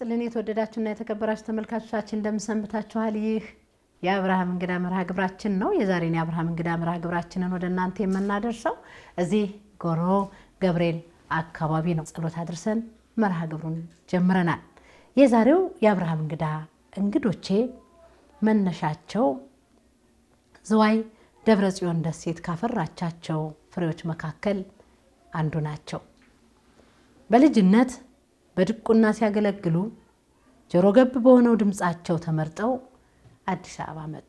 ይስጥልን የተወደዳችሁና የተከበራችሁ ተመልካቾቻችን እንደምሰንብታችኋል። ይህ የአብርሃም እንግዳ መርሃ ግብራችን ነው። የዛሬን የአብርሃም እንግዳ መርሃ ግብራችንን ወደ እናንተ የምናደርሰው እዚህ ጎሮ ገብርኤል አካባቢ ነው። ጸሎት አድርሰን መርሃ ግብሩን ጀምረናል። የዛሬው የአብርሃም እንግዳ እንግዶቼ መነሻቸው ዝዋይ ደብረ ጽዮን ደሴት ካፈራቻቸው ፍሬዎች መካከል አንዱ ናቸው። በልጅነት በድቁና ሲያገለግሉ ጆሮ ገብ በሆነው ድምፃቸው ተመርጠው አዲስ አበባ መጡ።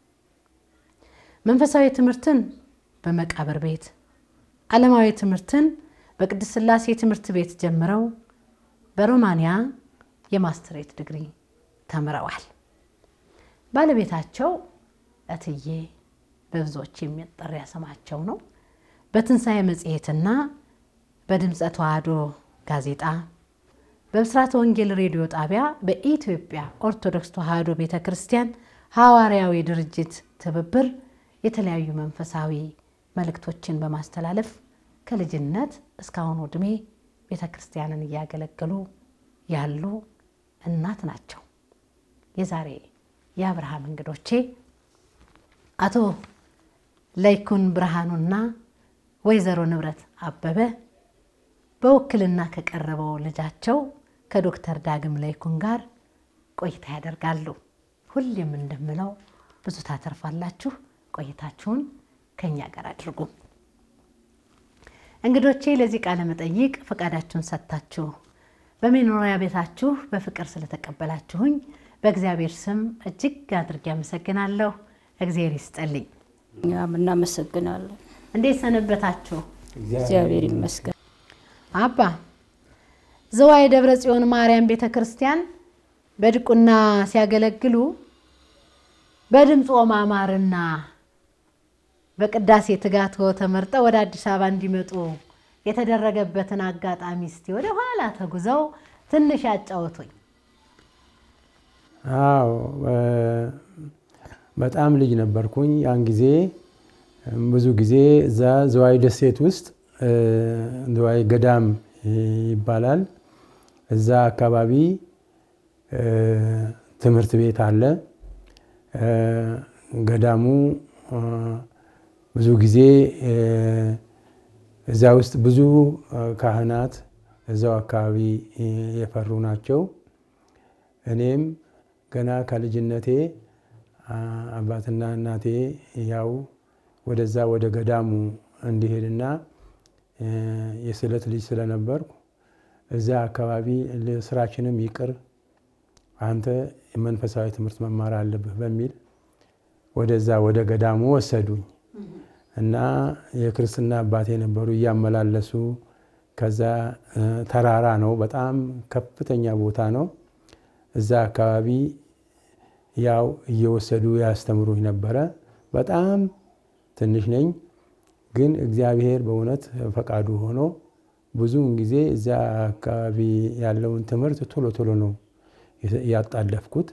መንፈሳዊ ትምህርትን በመቃብር ቤት፣ ዓለማዊ ትምህርትን በቅድስት ሥላሴ ትምህርት ቤት ጀምረው በሮማንያ የማስትሬት ዲግሪ ተምረዋል። ባለቤታቸው እትዬ በብዙዎች የሚጠሪያ ስማቸው ነው። በትንሣኤ መጽሔትና በድምፀ ተዋህዶ ጋዜጣ በብስራተ ወንጌል ሬዲዮ ጣቢያ በኢትዮጵያ ኦርቶዶክስ ተዋህዶ ቤተ ክርስቲያን ሐዋርያዊ ድርጅት ትብብር የተለያዩ መንፈሳዊ መልእክቶችን በማስተላለፍ ከልጅነት እስካሁኑ ዕድሜ ቤተ ክርስቲያንን እያገለገሉ ያሉ እናት ናቸው። የዛሬ የአብርሃም እንግዶቼ አቶ ለይኩን ብርሃኑና ወይዘሮ ንብረት አበበ በውክልና ከቀረበው ልጃቸው ከዶክተር ዳግም ለይኩን ጋር ቆይታ ያደርጋሉ። ሁሌም እንደምለው ብዙ ታተርፋላችሁ። ቆይታችሁን ከኛ ጋር አድርጉ። እንግዶቼ ለዚህ ቃለ መጠይቅ ፈቃዳችሁን ሰጥታችሁ በመኖሪያ ቤታችሁ በፍቅር ስለተቀበላችሁኝ በእግዚአብሔር ስም እጅግ አድርጌ አመሰግናለሁ። እግዚአብሔር ይስጠልኝ። እኛም እናመሰግናለን። እንዴት ሰነበታችሁ? እግዚአብሔር ይመስገን። አባ ዝዋይ ደብረ ጽዮን ማርያም ቤተ ክርስቲያን በድቁና ሲያገለግሉ በድምፆ ማማርና በቅዳሴ ትጋቶ ተመርጠው ወደ አዲስ አበባ እንዲመጡ የተደረገበትን አጋጣሚ እስቲ ወደ ኋላ ተጉዘው ትንሽ ያጫወቱኝ። አዎ በጣም ልጅ ነበርኩኝ ያን ጊዜ። ብዙ ጊዜ እዛ ዝዋይ ደሴት ውስጥ ዝዋይ ገዳም ይባላል። እዛ አካባቢ ትምህርት ቤት አለ። ገዳሙ ብዙ ጊዜ እዛ ውስጥ ብዙ ካህናት እዛው አካባቢ የፈሩ ናቸው። እኔም ገና ከልጅነቴ አባትና እናቴ ያው ወደዛ ወደ ገዳሙ እንዲሄድና የስዕለት ልጅ ስለነበርኩ እዛ አካባቢ ስራችንም ይቅር አንተ መንፈሳዊ ትምህርት መማር አለብህ በሚል ወደዛ ወደ ገዳሙ ወሰዱኝ እና የክርስትና አባቴ ነበሩ እያመላለሱ። ከዛ ተራራ ነው፣ በጣም ከፍተኛ ቦታ ነው። እዛ አካባቢ ያው እየወሰዱ ያስተምሩኝ ነበረ። በጣም ትንሽ ነኝ፣ ግን እግዚአብሔር በእውነት ፈቃዱ ሆኖ ብዙውን ጊዜ እዛ አካባቢ ያለውን ትምህርት ቶሎ ቶሎ ነው ያጣለፍኩት።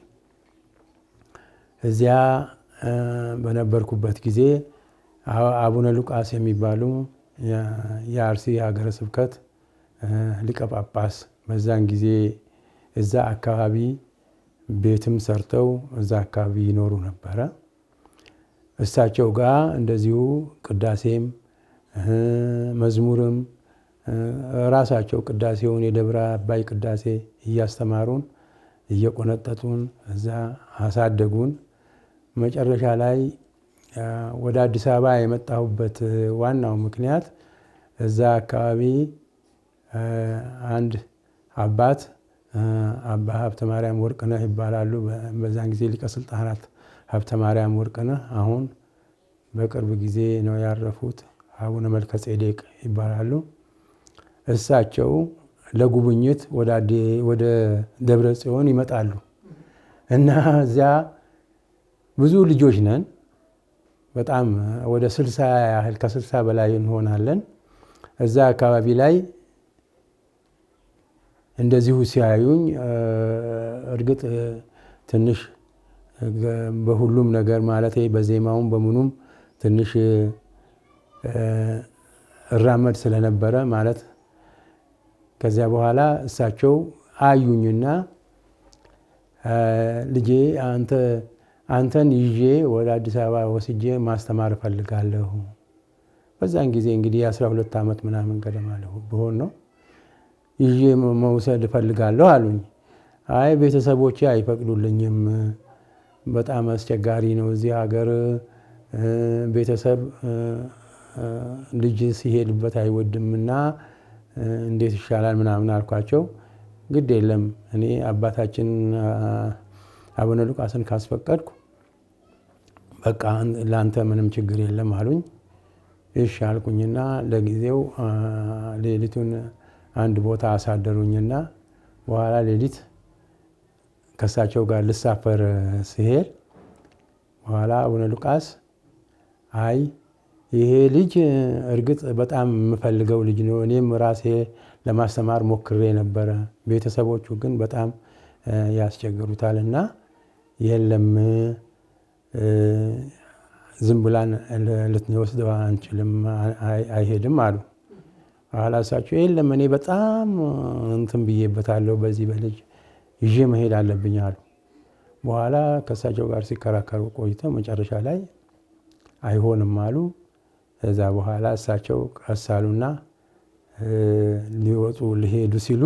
እዚያ በነበርኩበት ጊዜ አቡነ ሉቃስ የሚባሉ የአርሲ ሀገረ ስብከት ሊቀ ጳጳስ በዛን ጊዜ እዛ አካባቢ ቤትም ሰርተው እዛ አካባቢ ይኖሩ ነበረ። እሳቸው ጋር እንደዚሁ ቅዳሴም መዝሙርም ራሳቸው ቅዳሴውን የደብረ አባይ ቅዳሴ እያስተማሩን እየቆነጠጡን እዛ አሳደጉን። መጨረሻ ላይ ወደ አዲስ አበባ የመጣሁበት ዋናው ምክንያት እዛ አካባቢ አንድ አባት አባ ሀብተ ማርያም ወርቅነህ ይባላሉ። በዛን ጊዜ ሊቀ ስልጣናት ሀብተ ማርያም ወርቅነህ አሁን በቅርብ ጊዜ ነው ያረፉት። አቡነ መልከ ጼዴቅ ይባላሉ። እሳቸው ለጉብኝት ወደ ደብረ ጽዮን ይመጣሉ እና እዚያ ብዙ ልጆች ነን። በጣም ወደ ስልሳ ያህል ከስልሳ በላይ እንሆናለን። እዛ አካባቢ ላይ እንደዚሁ ሲያዩኝ እርግጥ ትንሽ በሁሉም ነገር ማለት በዜማውም በምኑም ትንሽ እራመድ ስለነበረ ማለት ከዚያ በኋላ እሳቸው አዩኝና ልጄ አንተ አንተን ይዤ ወደ አዲስ አበባ ወስጄ ማስተማር እፈልጋለሁ። በዛን ጊዜ እንግዲህ የአስራ ሁለት ዓመት ምናምን ገደማ ብሆን ነው ይዤ መውሰድ እፈልጋለሁ አሉኝ። አይ ቤተሰቦቼ አይፈቅዱልኝም፣ በጣም አስቸጋሪ ነው እዚህ ሀገር ቤተሰብ ልጅ ሲሄድበት አይወድምና እንዴት ይሻላል ምናምን አልኳቸው። ግድ የለም እኔ አባታችን አቡነ ሉቃስን ካስፈቀድኩ በቃ ለአንተ ምንም ችግር የለም አሉኝ። እሺ አልኩኝና ለጊዜው ሌሊቱን አንድ ቦታ አሳደሩኝና በኋላ ሌሊት ከእሳቸው ጋር ልሳፈር ሲሄድ በኋላ አቡነ ሉቃስ አይ ይሄ ልጅ እርግጥ በጣም የምፈልገው ልጅ ነው፣ እኔም ራሴ ለማስተማር ሞክሬ ነበረ። ቤተሰቦቹ ግን በጣም ያስቸግሩታል እና የለም ዝም ብላን ልትወስደው አንችልም፣ አይሄድም አሉ። በኋላ እሳቸው የለም እኔ በጣም እንትን ብዬበታለሁ፣ በዚህ በልጅ ይዤ መሄድ አለብኝ አሉ። በኋላ ከእሳቸው ጋር ሲከራከሩ ቆይተው መጨረሻ ላይ አይሆንም አሉ። ከዛ በኋላ እሳቸው ቀስ አሉና ሊወጡ ሊሄዱ ሲሉ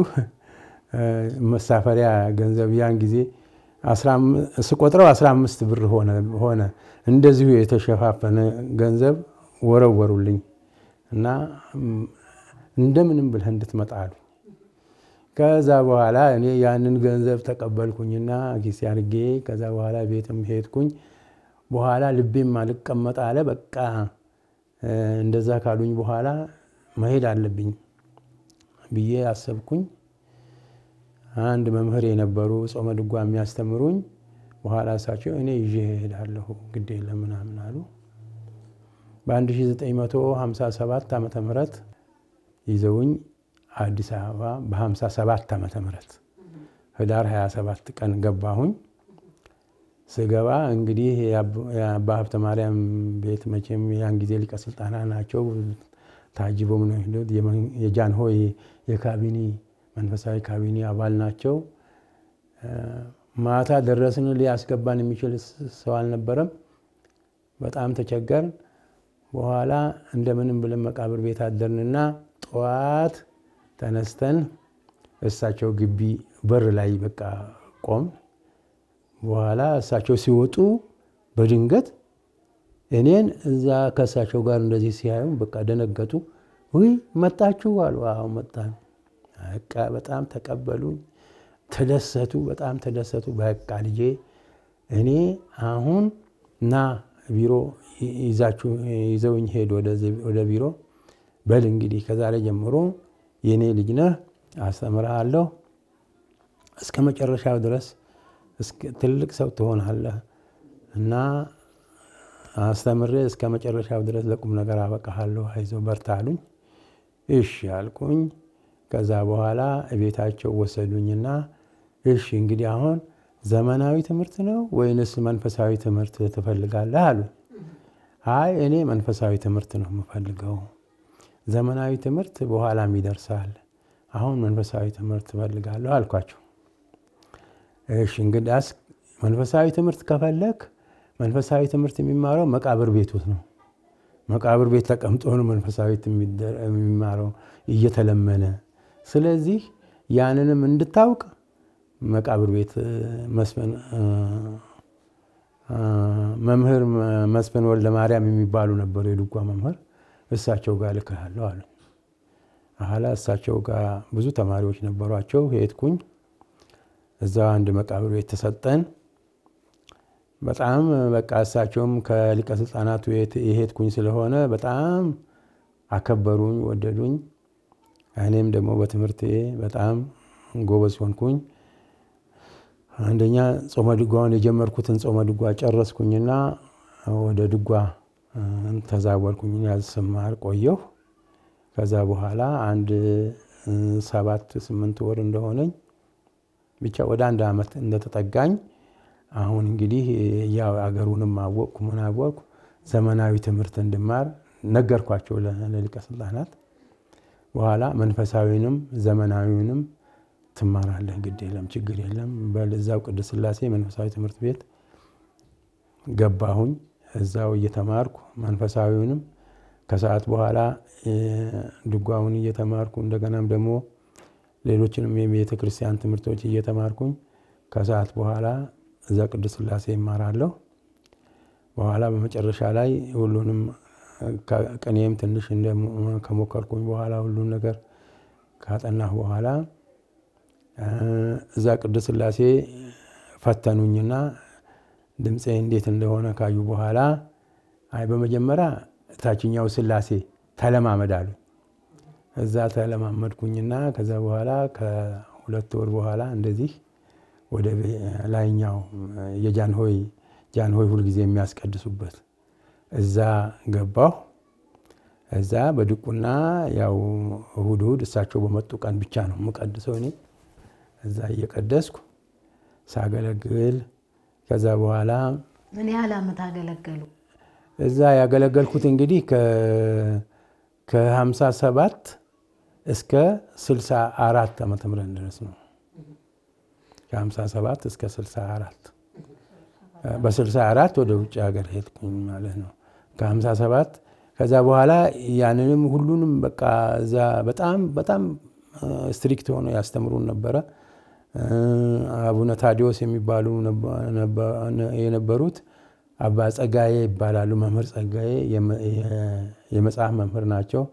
መሳፈሪያ ገንዘብ ያን ጊዜ ስቆጥረው አስራ አምስት ብር ሆነ። እንደዚሁ የተሸፋፈነ ገንዘብ ወረወሩልኝ እና እንደምንም ብለህ እንድትመጣ አሉ። ከዛ በኋላ እኔ ያንን ገንዘብ ተቀበልኩኝና ኪሴ አድርጌ ከዛ በኋላ ቤትም ሄድኩኝ። በኋላ ልቤም አልቀመጥ አለ። በቃ እንደዛ ካሉኝ በኋላ መሄድ አለብኝ ብዬ አሰብኩኝ። አንድ መምህር የነበሩ ጾመ ድጓ የሚያስተምሩኝ በኋላ እሳቸው እኔ ይዤ እሄዳለሁ ግድ የለም ምናምን አሉ። በ1957 ዓመተ ምህረት ይዘውኝ አዲስ አበባ በ57 ዓመተ ምህረት ህዳር 27 ቀን ገባሁኝ። ስገባ እንግዲህ የአባ ሀብተ ማርያም ቤት መቼም ያን ጊዜ ሊቀ ስልጣናት ናቸው። ታጅበው ነው የሄዱት። የጃንሆይ የካቢኔ መንፈሳዊ ካቢኔ አባል ናቸው። ማታ ደረስን። ሊያስገባን የሚችል ሰው አልነበረም። በጣም ተቸገርን። በኋላ እንደምንም ብለን መቃብር ቤት አደርንና ጠዋት ተነስተን እሳቸው ግቢ በር ላይ በቃ ቆም በኋላ እሳቸው ሲወጡ በድንገት እኔን እዛ ከእሳቸው ጋር እንደዚህ ሲያዩ በቃ ደነገጡ። ውይ መጣችሁ አሉ። አዎ መጣን። በቃ በጣም ተቀበሉኝ፣ ተደሰቱ፣ በጣም ተደሰቱ። በቃ ልጄ እኔ አሁን ና ቢሮ ይዛችሁ ይዘውኝ ሄድ ወደ ቢሮ በል እንግዲህ ከዛሬ ጀምሮ የእኔ ልጅ ነህ፣ አስተምርሃለሁ እስከ መጨረሻው ድረስ ትልቅ ሰው ትሆናለህ እና አስተምሬ እስከ መጨረሻው ድረስ ለቁም ነገር አበቃሃለሁ፣ አይዞህ በርታ አሉኝ። እሺ አልኩኝ። ከዛ በኋላ ቤታቸው ወሰዱኝና እሺ እንግዲህ አሁን ዘመናዊ ትምህርት ነው ወይንስ መንፈሳዊ ትምህርት ትፈልጋለህ አሉኝ። አይ እኔ መንፈሳዊ ትምህርት ነው የምፈልገው፣ ዘመናዊ ትምህርት በኋላም ይደርሳል። አሁን መንፈሳዊ ትምህርት እፈልጋለሁ አልኳቸው። እሺ እንግዲያስ መንፈሳዊ ትምህርት ከፈለክ መንፈሳዊ ትምህርት የሚማረው መቃብር ቤት ውስጥ ነው። መቃብር ቤት ተቀምጦ ነው መንፈሳዊ የሚማረው እየተለመነ። ስለዚህ ያንንም እንድታውቅ መቃብር ቤት መስፍን መምህር መስፍን ወልደ ማርያም የሚባሉ ነበሩ፣ የድጓ መምህር። እሳቸው ጋር ልክሃለሁ አሉ። አኋላ እሳቸው ጋር ብዙ ተማሪዎች ነበሯቸው። ሄድኩኝ። እዛ አንድ መቃብር ቤት ተሰጠን። በጣም በቃ እሳቸውም ከሊቀ ስልጣናቱ የሄድኩኝ ስለሆነ በጣም አከበሩኝ፣ ወደዱኝ። እኔም ደግሞ በትምህርቴ በጣም ጎበዝ ሆንኩኝ። አንደኛ ጾመ ድጓውን የጀመርኩትን ጾመ ድጓ ጨረስኩኝና ወደ ድጓ ተዛወርኩኝ። ያዝስማር ቆየሁ። ከዛ በኋላ አንድ ሰባት ስምንት ወር እንደሆነኝ ብቻ ወደ አንድ ዓመት እንደተጠጋኝ አሁን እንግዲህ ያው አገሩንም አወቅኩ ምን አወቅኩ ዘመናዊ ትምህርት እንድማር ነገርኳቸው ለሊቀ ስልጣናት። በኋላ መንፈሳዊንም ዘመናዊንም ትማራለህ፣ ግድ የለም ችግር የለም በዛው ቅድስት ሥላሴ መንፈሳዊ ትምህርት ቤት ገባሁኝ። እዛው እየተማርኩ መንፈሳዊውንም ከሰዓት በኋላ ድጓውን እየተማርኩ እንደገናም ደግሞ ሌሎችንም የቤተ ክርስቲያን ትምህርቶች እየተማርኩኝ ከሰዓት በኋላ እዛ ቅድስት ሥላሴ ይማራለሁ። በኋላ በመጨረሻ ላይ ሁሉንም ቅኔም ትንሽ ከሞከርኩኝ በኋላ ሁሉን ነገር ካጠናሁ በኋላ እዛ ቅድስት ሥላሴ ፈተኑኝና ድምፄ እንዴት እንደሆነ ካዩ በኋላ አይ በመጀመሪያ ታችኛው ሥላሴ ተለማመድ አሉ። እዛ ተለማመድኩኝና ከዛ በኋላ ከሁለት ወር በኋላ እንደዚህ ወደ ላይኛው የጃንሆይ ጃንሆይ ሁልጊዜ የሚያስቀድሱበት እዛ ገባሁ። እዛ በድቁና ያው እሁድ እሁድ እሳቸው በመጡ ቀን ብቻ ነው የምቀድሰው እኔ እዛ እየቀደስኩ ሳገለግል ከዛ በኋላ ምን ያህል ዓመት አገለገሉ? እዛ ያገለገልኩት እንግዲህ ከሀምሳ ሰባት እስከ ስልሳ አራት ዓመተ ምህረት ድረስ ነው። ከሀምሳ ሰባት እስከ ስልሳ አራት በስልሳ አራት ወደ ውጭ ሀገር ሄድኩኝ ማለት ነው። ከሀምሳ ሰባት ከዛ በኋላ ያንንም ሁሉንም በቃ እዛ በጣም በጣም ስትሪክት ሆኖ ያስተምሩን ነበረ። አቡነ ታዲዎስ የሚባሉ የነበሩት አባ ጸጋዬ ይባላሉ። መምህር ጸጋዬ የመጽሐፍ መምህር ናቸው።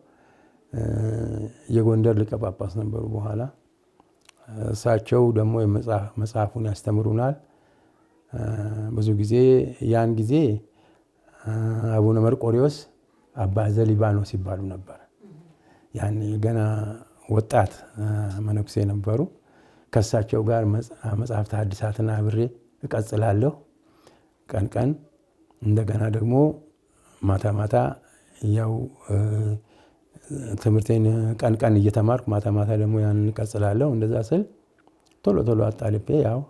የጎንደር ሊቀ ጳጳስ ነበሩ በኋላ። እሳቸው ደግሞ መጽሐፉን ያስተምሩናል። ብዙ ጊዜ ያን ጊዜ አቡነ መርቆሪዎስ አባ ዘሊባኖስ ይባሉ ነበር። ያን ገና ወጣት መነኩሴ ነበሩ። ከእሳቸው ጋር መጽሐፍተ ሐዲሳትን አብሬ እቀጽላለሁ ቀን ቀን እንደገና ደግሞ ማታ ማታ ያው ትምህርቴን ቀን ቀን እየተማርኩ ማታ ማታ ደግሞ ያንን እቀጽላለሁ። እንደዛ ስል ቶሎ ቶሎ አጣልቤ ያው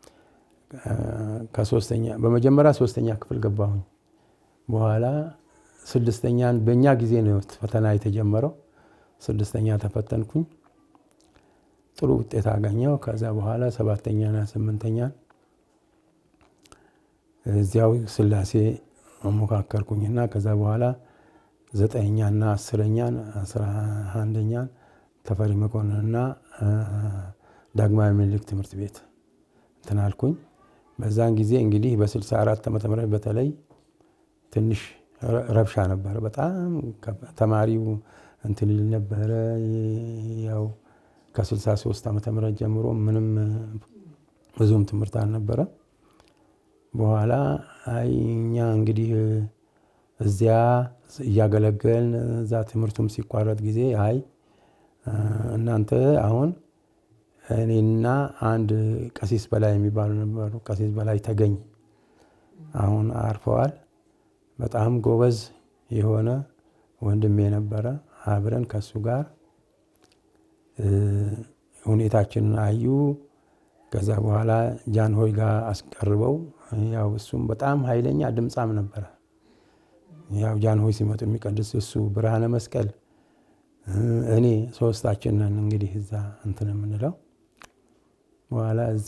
ከሶስተኛ በመጀመሪያ ሶስተኛ ክፍል ገባሁኝ። በኋላ ስድስተኛን በእኛ ጊዜ ነው ፈተና የተጀመረው። ስድስተኛ ተፈተንኩኝ። ጥሩ ውጤት አገኘው። ከዛ በኋላ ሰባተኛና ስምንተኛን እዚያው ሥላሴ ሞካከርኩኝና ከዛ በኋላ ዘጠነኛና አስረኛን አስራ አንደኛን ተፈሪ መኮንንና ዳግማዊ ምኒልክ ትምህርት ቤት እንትን አልኩኝ። በዛን ጊዜ እንግዲህ በስልሳ አራት ዓመተ ምህረት በተለይ ትንሽ ረብሻ ነበረ። በጣም ተማሪው እንትን ይል ነበረ። ያው ከስልሳ ሶስት ዓመተ ምህረት ጀምሮ ምንም ብዙም ትምህርት አልነበረ። በኋላ አይ እኛ እንግዲህ እዚያ እያገለገልን እዛ ትምህርቱም ሲቋረጥ ጊዜ አይ እናንተ አሁን እኔና አንድ ቀሲስ በላይ የሚባሉ ነበሩ። ቀሲስ በላይ ተገኝ አሁን አርፈዋል። በጣም ጎበዝ የሆነ ወንድሜ ነበረ። አብረን ከሱ ጋር ሁኔታችንን አዩ። ከዛ በኋላ ጃንሆይ ጋር አስቀርበው ያው እሱም በጣም ኃይለኛ ድምፃም ነበረ። ያው ጃንሆይ ሲመጡ የሚቀድስ እሱ ብርሃነ መስቀል እኔ ሶስታችን ነን እንግዲህ እዛ እንትን የምንለው በኋላ እሱ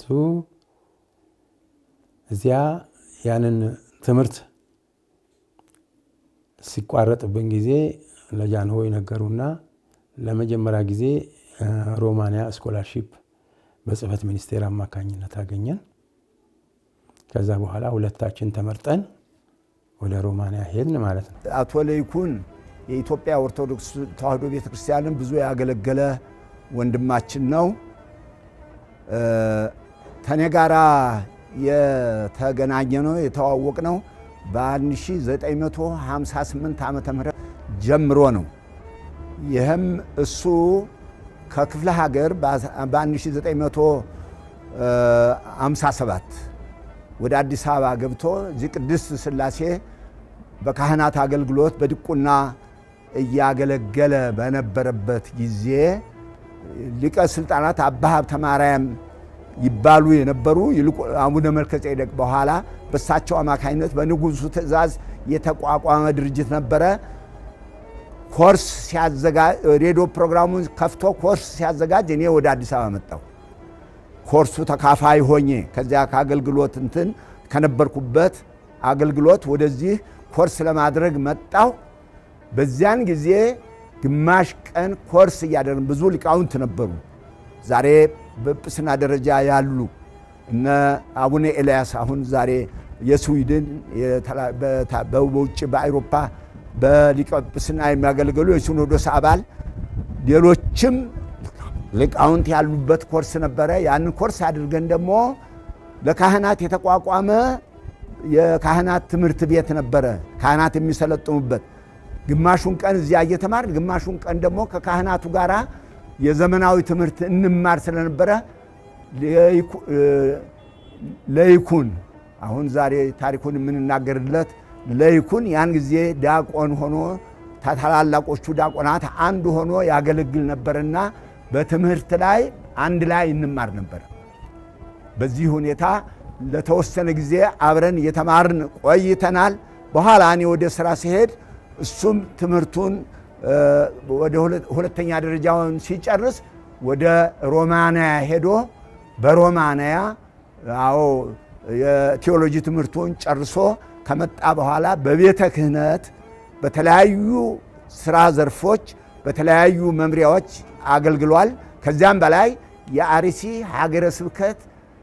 እዚያ ያንን ትምህርት ሲቋረጥብን ጊዜ ለጃንሆይ ነገሩና ለመጀመሪያ ጊዜ ሮማንያ ስኮላርሺፕ በጽህፈት ሚኒስቴር አማካኝነት አገኘን። ከዛ በኋላ ሁለታችን ተመርጠን ወደ ሮማንያ ሄድን ማለት ነው። አቶ ለይኩን የኢትዮጵያ ኦርቶዶክስ ተዋሕዶ ቤተ ክርስቲያንን ብዙ ያገለገለ ወንድማችን ነው። ከኔ ጋራ የተገናኘ ነው የተዋወቅ ነው በ1958 ዓመተ ምህረት ጀምሮ ነው። ይህም እሱ ከክፍለ ሀገር በ1957 ወደ አዲስ አበባ ገብቶ እዚህ ቅድስት ሥላሴ በካህናት አገልግሎት በድቁና እያገለገለ በነበረበት ጊዜ ሊቀ ስልጣናት አባ ሀብተ ማርያም ይባሉ የነበሩ አቡነ መልከ ጼዴቅ በኋላ በእሳቸው አማካኝነት በንጉሱ ትእዛዝ የተቋቋመ ድርጅት ነበረ። ኮርስ ሲያዘጋጅ ሬዲዮ ፕሮግራሙን ከፍቶ ኮርስ ሲያዘጋጅ እኔ ወደ አዲስ አበባ መጣሁ። ኮርሱ ተካፋይ ሆኜ ከዚያ ከአገልግሎት እንትን ከነበርኩበት አገልግሎት ወደዚህ ኮርስ ለማድረግ መጣሁ። በዚያን ጊዜ ግማሽ ቀን ኮርስ እያደረግን ብዙ ሊቃውንት ነበሩ። ዛሬ በጵጵስና ደረጃ ያሉ እነ አቡነ ኤልያስ አሁን ዛሬ የስዊድን በውጭ በአውሮፓ በሊቀ ጵጵስና የሚያገለግሉ የሲኖዶስ አባል ሌሎችም ሊቃውንት ያሉበት ኮርስ ነበረ። ያንን ኮርስ አድርገን ደግሞ ለካህናት የተቋቋመ የካህናት ትምህርት ቤት ነበረ፣ ካህናት የሚሰለጥኑበት። ግማሹን ቀን እዚያ እየተማር ግማሹን ቀን ደግሞ ከካህናቱ ጋር የዘመናዊ ትምህርት እንማር ስለነበረ ለይኩን አሁን ዛሬ ታሪኩን የምንናገርለት ለይኩን ያን ጊዜ ዲያቆን ሆኖ ታላላቆቹ ዲያቆናት አንዱ ሆኖ ያገለግል ነበርና በትምህርት ላይ አንድ ላይ እንማር ነበር። በዚህ ሁኔታ ለተወሰነ ጊዜ አብረን እየተማርን ቆይተናል። በኋላ እኔ ወደ ስራ ሲሄድ እሱም ትምህርቱን ወደ ሁለተኛ ደረጃውን ሲጨርስ ወደ ሮማንያ ሄዶ በሮማንያ አዎ የቴዎሎጂ ትምህርቱን ጨርሶ ከመጣ በኋላ በቤተ ክህነት በተለያዩ ስራ ዘርፎች በተለያዩ መምሪያዎች አገልግሏል። ከዚያም በላይ የአርሲ ሀገረ ስብከት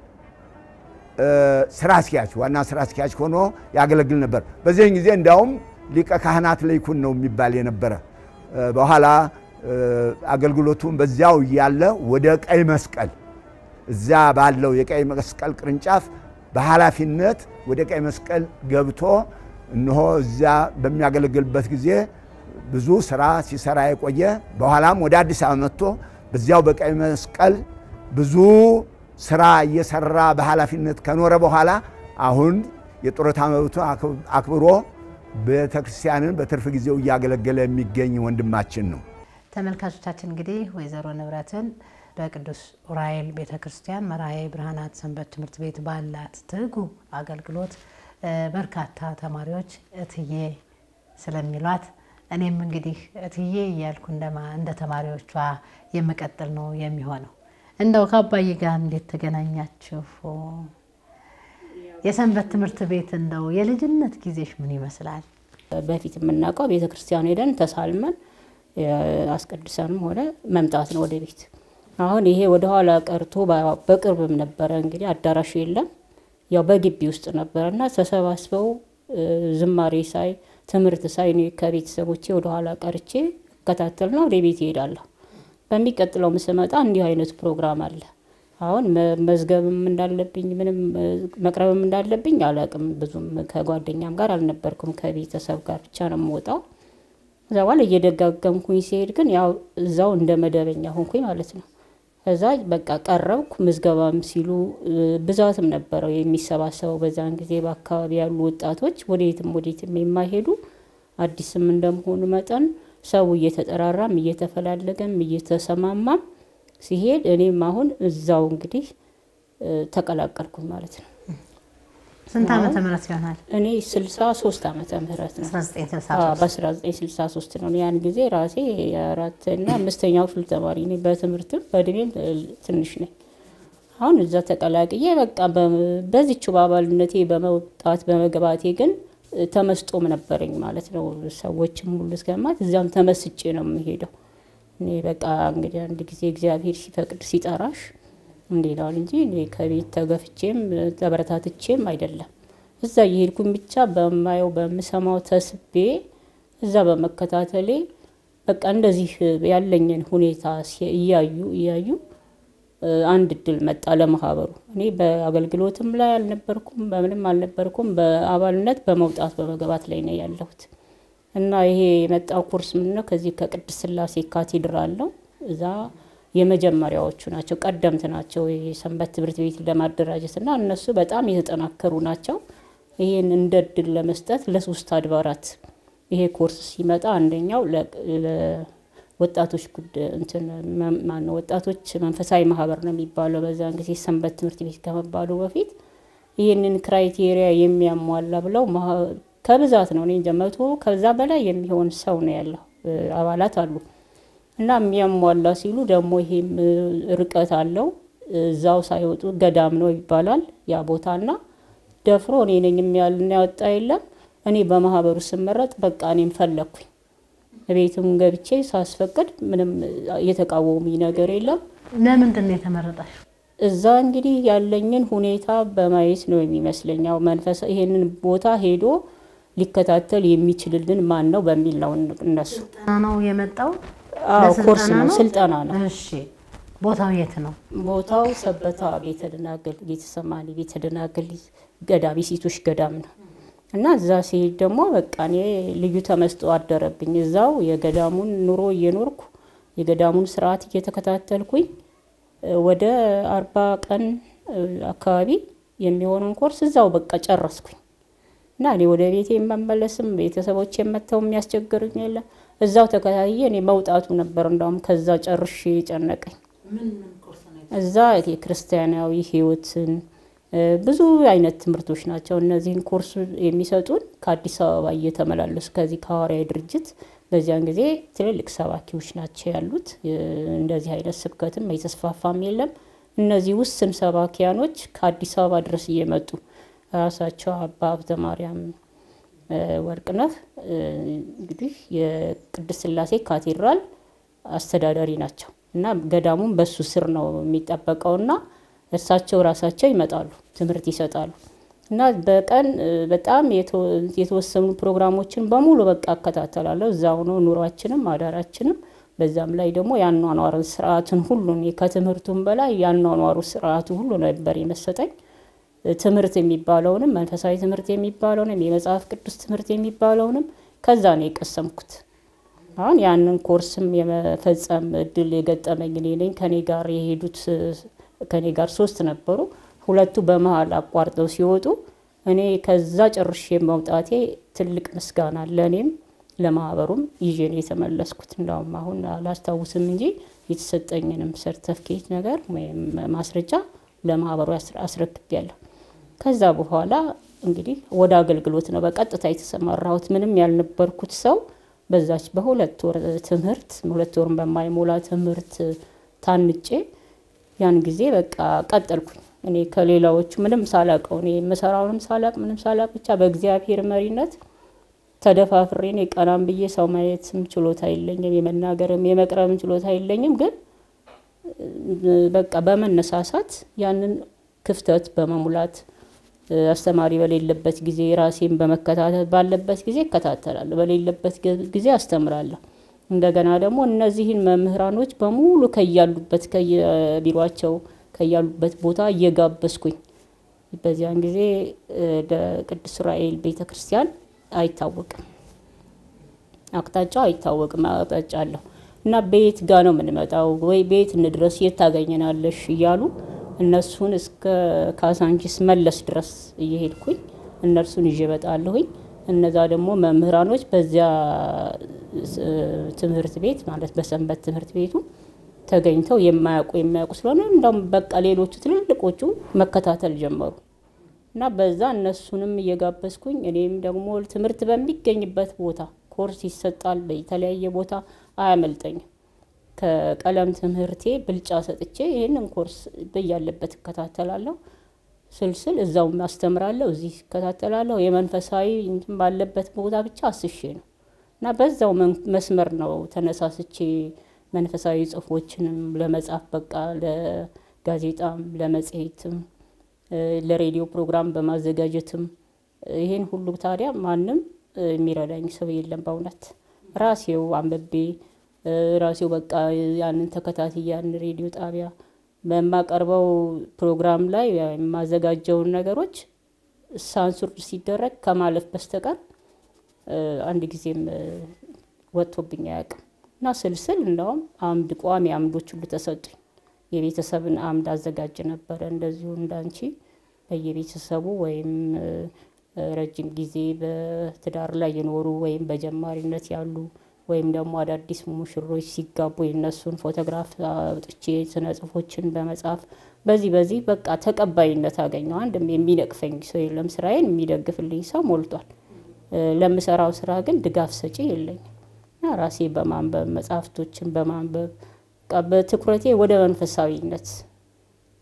ስራ አስኪያጅ ዋና ስራ አስኪያጅ ሆኖ ያገለግል ነበር። በዚህን ጊዜ እንዲያውም ሊቀ ካህናት ለይኩን ነው የሚባል የነበረ። በኋላ አገልግሎቱን በዚያው እያለ ወደ ቀይ መስቀል እዚያ ባለው የቀይ መስቀል ቅርንጫፍ በኃላፊነት ወደ ቀይ መስቀል ገብቶ እነሆ እዚያ በሚያገለግልበት ጊዜ ብዙ ስራ ሲሰራ የቆየ በኋላም ወደ አዲስ አበባ መጥቶ በዚያው በቀይ መስቀል ብዙ ስራ እየሰራ በኃላፊነት ከኖረ በኋላ አሁን የጡረታ መብቱ አክብሮ ቤተ ክርስቲያንን በትርፍ ጊዜው እያገለገለ የሚገኝ ወንድማችን ነው። ተመልካቾቻችን እንግዲህ ወይዘሮ ንብረትን በቅዱስ ዑራኤል ቤተ ክርስቲያን መርሃዬ ብርሃናት ሰንበት ትምህርት ቤት ባላት ትጉ አገልግሎት በርካታ ተማሪዎች እትዬ ስለሚሏት እኔም እንግዲህ እትዬ እያልኩ እንደ ተማሪዎቿ የምቀጥል ነው የሚሆነው። እንደው ከአባዬ ጋር እንዴት ተገናኛችሁ? የሰንበት ትምህርት ቤት እንደው የልጅነት ጊዜሽ ምን ይመስላል? በፊት የምናውቀው ቤተ ክርስቲያን ሄደን ተሳልመን አስቀድሰንም ሆነ መምጣት ነው ወደ ቤት። አሁን ይሄ ወደኋላ ቀርቶ በቅርብም ነበረ እንግዲህ አዳራሹ የለም፣ ያው በግቢ ውስጥ ነበረ እና ተሰባስበው ዝማሬ ሳይ ትምህርት ሳይ እኔ ከቤተሰቦቼ ወደኋላ ቀርቼ እከታተልና ወደ ቤት ይሄዳለሁ። በሚቀጥለው ስመጣ እንዲህ አይነት ፕሮግራም አለ። አሁን መዝገብም እንዳለብኝ ምንም መቅረብም እንዳለብኝ አላቅም። ብዙም ከጓደኛም ጋር አልነበርኩም። ከቤተሰብ ጋር ብቻ ነው የምወጣው። ከዛ በኋላ እየደጋገምኩኝ ሲሄድ ግን ያው እዛው እንደ መደበኛ ሆንኩኝ ማለት ነው። ከዛ በቃ ቀረብኩ። ምዝገባም ሲሉ ብዛትም ነበረው የሚሰባሰበው በዛን ጊዜ በአካባቢ ያሉ ወጣቶች ወዴትም ወዴትም የማይሄዱ አዲስም እንደመሆኑ መጠን ሰው እየተጠራራም እየተፈላለገም እየተሰማማም ሲሄድ እኔም አሁን እዛው እንግዲህ ተቀላቀልኩኝ ማለት ነው። ስንት ዓመተ ምህረት ይሆናል? እኔ ስልሳ ሶስት ዓመተ ምህረት ነው 1963 በ1963 ነው። ያን ጊዜ ራሴ የአራትና አምስተኛው ክፍል ተማሪ ነኝ። በትምህርትም በእድሜም ትንሽ ነኝ። አሁን እዛ ተቀላቅዬ በቃ በዚቹ በአባልነቴ በመውጣት በመግባቴ ግን ተመስጦም ነበረኝ ማለት ነው። ሰዎችም ሁሉ እስከማት እዚያም ተመስጬ ነው የምሄደው። እኔ በቃ እንግዲህ አንድ ጊዜ እግዚአብሔር ሲፈቅድ ሲጠራሽ እንዲላል እንጂ እኔ ከቤት ተገፍቼም ተበረታትቼም አይደለም። እዛ እየሄድኩኝ ብቻ በማየው በምሰማው ተስቤ እዛ በመከታተሌ በቃ እንደዚህ ያለኝን ሁኔታ እያዩ እያዩ አንድ እድል መጣ ለማህበሩ። እኔ በአገልግሎትም ላይ አልነበርኩም፣ በምንም አልነበርኩም። በአባልነት በመውጣት በመግባት ላይ ነው ያለሁት እና ይሄ የመጣው ኮርስ ምንድን ነው? ከዚህ ከቅድስት ሥላሴ ካቴድራል ነው። እዛ የመጀመሪያዎቹ ናቸው፣ ቀደምት ናቸው የሰንበት ትምህርት ቤት ለማደራጀት እና እነሱ በጣም የተጠናከሩ ናቸው። ይህን እንደ እድል ለመስጠት ለሶስት አድባራት ይሄ ኮርስ ሲመጣ አንደኛው ወጣቶች ጉዳይ እንትን ማነው ወጣቶች መንፈሳዊ ማህበር ነው የሚባለው። በዛን ጊዜ ሰንበት ትምህርት ቤት ከመባሉ በፊት ይህንን ክራይቴሪያ የሚያሟላ ብለው ከብዛት ነው እኔ እንጃ መቶ ከዛ በላይ የሚሆን ሰው ነው ያለው አባላት አሉ እና የሚያሟላ ሲሉ ደግሞ ይሄም ርቀት አለው እዛው ሳይወጡ ገዳም ነው ይባላል ያ ቦታና ደፍሮ እኔ ነኝ የሚያልና ያወጣ የለም። እኔ በማህበሩ ስመረጥ በቃ እኔም ፈለግኩኝ። ቤትም ገብቼ ሳስፈቅድ ምንም የተቃወሙኝ ነገር የለም። ለምንድን ነው የተመረጠሽ? እዛ እንግዲህ ያለኝን ሁኔታ በማየት ነው የሚመስለኝ። ያው መንፈሳ ይሄንን ቦታ ሄዶ ሊከታተል የሚችልልን ማን ነው በሚል ነው እነሱ ስልጠና ነው የመጣው? አዎ ለስልጠና ኮርስ ነው ነው? ስልጠና ነው። እሺ ቦታው የት ነው? ቦታው ሰበታ ቤተ ደናግል ቤተሰማኒ ቤተ ደናግል ገዳም የሴቶች ገዳም ነው እና እዛ ሲሄድ ደግሞ በቃ እኔ ልዩ ተመስጦ አደረብኝ። እዛው የገዳሙን ኑሮ እየኖርኩ የገዳሙን ስርዓት እየተከታተልኩኝ እ ወደ አርባ ቀን እ አካባቢ የሚሆነውን ኮርስ እዛው በቃ ጨረስኩኝ እና እኔ ወደ ቤቴ የመመለስም ቤተሰቦች የመተው የሚያስቸግሩኝ የለም። እዛው ተከታትዬ እኔ መውጣቱ ነበር እንዳውም ከዛ ጨርሼ ጨነቀኝ። እዛ የክርስቲያናዊ ሕይወትን እ ብዙ አይነት ትምህርቶች ናቸው። እነዚህን ኮርስ የሚሰጡን ከአዲስ አበባ እየተመላለሱ ከዚህ ከሐዋርያዊ ድርጅት በዚያን ጊዜ ትልልቅ ሰባኪዎች ናቸው ያሉት። እ እንደዚህ አይነት ስብከትም የተስፋፋም የለም። እነዚህ ውስን ሰባኪያኖች ከአዲስ አበባ ድረስ እየመጡ ራሳቸው አባ ሀብተ ማርያም እ ወርቅነህ እ እንግዲህ የቅድስት ሥላሴ ካቴድራል አስተዳዳሪ ናቸው እና ገዳሙም በሱ ስር ነው የሚጠበቀውና እርሳቸው ራሳቸው ይመጣሉ፣ ትምህርት ይሰጣሉ እና በቀን እ በጣም የተ- የተወሰኑ ፕሮግራሞችን በሙሉ በቃ እከታተላለሁ። እዛው ነው ኑሯችንም አዳራችንም። በዛም ላይ ደግሞ ያኗኗር ስርዓቱን ሁሉ እኔ ከትምህርቱም በላይ ያኗኗሩ ስርዓቱ ሁሉ ነበር የመሰጠኝ። ትምህርት የሚባለውንም መንፈሳዊ ትምህርት የሚባለውንም የመጽሐፍ ቅዱስ ትምህርት የሚባለውንም ከዛ ነው የቀሰምኩት። አሁን ያንን ኮርስም የመፈጸም እድል የገጠመኝ እኔ ነኝ። ከኔ ጋር የሄዱት እ፣ ከኔ ጋር ሶስት ነበሩ። ሁለቱ በመሀል አቋርጠው ሲወጡ እኔ ከዛ ጨርሼ መውጣቴ ትልቅ ምስጋና ለእኔም ለማህበሩም ይዤ ነው የተመለስኩት። እንዳውም አሁን አላስታውስም እንጂ የተሰጠኝንም ሰርተፍኬት ነገር ወይም ማስረጃ ለማህበሩ አስረ- አስረክቤያለሁ። ከዛ በኋላ እንግዲህ ወደ አገልግሎት ነው በቀጥታ የተሰማራሁት። ምንም ያልነበርኩት ሰው በዛች በሁለት ወር ትምህርት ሁለት ወርን በማይሞላ ትምህርት ታንጬ ያን ጊዜ በቃ ቀጠልኩኝ። እኔ ከሌላዎቹ ምንም ሳላቀው እኔ የምሰራውንም ሳላቅ ምንም ሳላቅ ብቻ በእግዚአብሔር መሪነት ተደፋፍሬ እኔ ቀናም ብዬ ሰው ማየትም ችሎታ የለኝም፣ የመናገርም የመቅረብም ችሎታ የለኝም። ግን እ፣ በቃ በመነሳሳት ያንን ክፍተት በመሙላት እ፣ አስተማሪ በሌለበት ጊዜ ራሴን በመከታተል ባለበት ጊዜ እከታተላለሁ፣ በሌለበት ጊ- ጊዜ አስተምራለሁ። እንደገና ደግሞ እነዚህን መምህራኖች በሙሉ ከያሉበት ከየቢሯቸው ከያሉበት ቦታ እየጋበዝኩኝ በዚያን ጊዜ እ፣ ለቅዱስ ዑራኤል ቤተ ክርስቲያን አይታወቅም አቅጣጫው አይታወቅም። አቅጣጫ አለው እና በየት ጋ ነው የምንመጣው ወይ ቤት እንድረስ የት ታገኘናለሽ እያሉ እነሱን እስከ ካሳንቺስ መለስ ድረስ እየሄድኩኝ እነርሱን ይዤ እመጣለሁኝ። እነዛ ደግሞ መምህራኖች በዚያ እ፣ ትምህርት ቤት ማለት በሰንበት ትምህርት ቤቱ ተገኝተው የማያውቁ የማያውቁ ስለሆነ እንደውም በቃ ሌሎቹ ትልልቆቹ መከታተል ጀመሩ እና በዛ እነሱንም እየጋበዝኩኝ እኔም ደግሞ ትምህርት በሚገኝበት ቦታ ኮርስ ይሰጣል በተለያየ ቦታ አያመልጠኝም። ከቀለም ትምህርቴ ብልጫ ሰጥቼ ይህንን ኮርስ በያለበት እከታተላለሁ። ስልስል እዛውም አስተምራለሁ፣ እዚህ እከታተላለሁ። የመንፈሳዊ እንትን ባለበት ቦታ ብቻ አስሼ ነው እና በዛው መን- መስመር ነው ተነሳስቼ መንፈሳዊ ጽሁፎችንም ለመጻፍ በቃ ለጋዜጣም ለመጽሔትም እ፣ ለሬዲዮ ፕሮግራም በማዘጋጀትም እ፣ ይሄን ሁሉ ታዲያ ማንም እ፣ የሚረዳኝ ሰው የለም። በእውነት ራሴው አንብቤ እ፣ ራሴው በቃ ያንን ተከታትዬ ያንን ሬዲዮ ጣቢያ በማቀርበው ፕሮግራም ላይ የማዘጋጀውን ነገሮች ሳንሱር ሲደረግ ከማለፍ በስተቀር እ፣ አንድ ጊዜም እ፣ ወጥቶብኝ አያውቅም እና ስልስል እንደውም አምድ ቋሚ አምዶች ሁሉ ተሰጡኝ። የቤተሰብን አምድ አዘጋጅ ነበረ። እንደዚሁ እንዳንቺ በየቤተሰቡ ወይም እ፣ ረጅም ጊዜ በትዳር ላይ የኖሩ ወይም በጀማሪነት ያሉ ወይም ደግሞ አዳዲስ ሙሽሮች ሲጋቡ የነሱን ፎቶግራፍ አውጥቼ ስነ ጽሁፎችን በመጻፍ በዚህ በዚህ በቃ ተቀባይነት አገኘው። አንድም የሚነቅፈኝ ሰው የለም። ስራዬን የሚደግፍልኝ ሰው ሞልቷል። እ፣ ለምሰራው ስራ ግን ድጋፍ ሰጪ የለኝም እና ራሴ በማንበብ መጽሐፍቶችን በማንበብ በቃ በትኩረቴ ወደ መንፈሳዊነት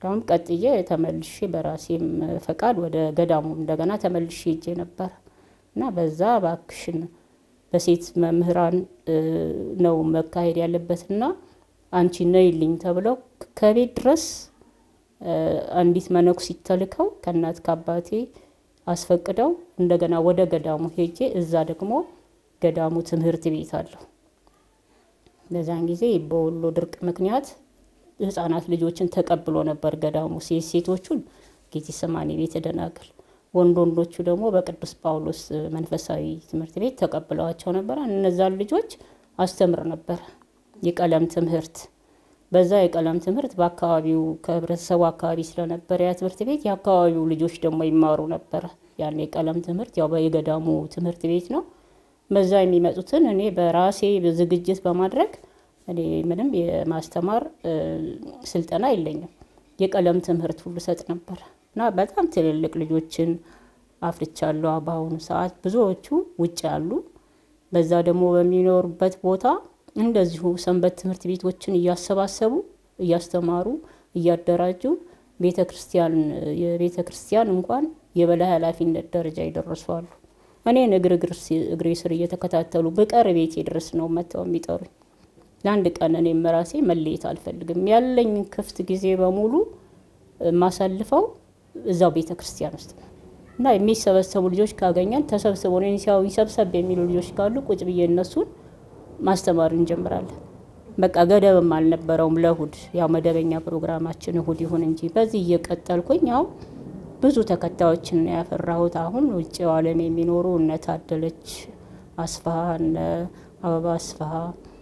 እንዳውም ቀጥዬ ተመልሼ በራሴም ፈቃድ ወደ ገዳሙ እንደገና ተመልሼ ሄጄ ነበር እና በዛ እባክሽን በሴት መምህራን ነው መካሄድ ያለበትና አንቺ ነይልኝ ተብለው ከቤት ድረስ አንዲት መነኩሲት ተልከው ከእናት ከአባቴ አስፈቅደው እንደገና ወደ ገዳሙ ሄጄ እዛ ደግሞ ገዳሙ ትምህርት ቤት አለው። በዛን ጊዜ በወሎ ድርቅ ምክንያት ህጻናት ልጆችን ተቀብሎ ነበር ገዳሙ። ሴት ሴቶቹን ጌቴሰማኒ ቤተ ደናግል፣ ወንድ ወንዶቹ ደግሞ በቅዱስ ጳውሎስ መንፈሳዊ ትምህርት ቤት ተቀብለዋቸው ነበር። እነዛን ልጆች አስተምር ነበር የቀለም ትምህርት። በዛ የቀለም ትምህርት በአካባቢው ከህብረተሰቡ አካባቢ ስለነበረ ያ ትምህርት ቤት የአካባቢው ልጆች ደግሞ ይማሩ ነበረ። ያን የቀለም ትምህርት ያው የገዳሙ ትምህርት ቤት ነው። በዛ የሚመጡትን እኔ በራሴ ዝግጅት በማድረግ እኔ ምንም የማስተማር ስልጠና የለኝም። የቀለም ትምህርት ሁሉ ሰጥ ነበር እና በጣም ትልልቅ ልጆችን አፍርቻለሁ። በአሁኑ ሰዓት ብዙዎቹ ውጭ ያሉ፣ በዛ ደግሞ በሚኖሩበት ቦታ እንደዚሁ ሰንበት ትምህርት ቤቶችን እያሰባሰቡ እያስተማሩ እያደራጁ ቤተ ክርስቲያን የቤተ ክርስቲያን እንኳን የበላይ ኃላፊነት ደረጃ ይደርሱ አሉ። እኔን እግር እግሬ ስር እየተከታተሉ ብቀር ቤቴ ድረስ ነው መጥተው የሚጠሩኝ። ለአንድ ቀን እኔም ራሴ መለየት አልፈልግም። ያለኝ ክፍት ጊዜ በሙሉ የማሳልፈው እዛው ቤተ ክርስቲያን ውስጥ ነው እና የሚሰበሰቡ ልጆች ካገኘን ተሰብስበው እኔን ሲያዩኝ ሰብሰብ የሚሉ ልጆች ካሉ ቁጭ ብዬ እነሱን ማስተማር እንጀምራለን። በቃ ገደብም አልነበረውም ለእሁድ ያው መደበኛ ፕሮግራማችን እሁድ ይሁን እንጂ በዚህ እየቀጠልኩኝ ያው ብዙ ተከታዮችን ነው ያፈራሁት። አሁን ውጭው ዓለም የሚኖሩ እነ ታደለች አስፋሀ እነ አበባ አስፋሀ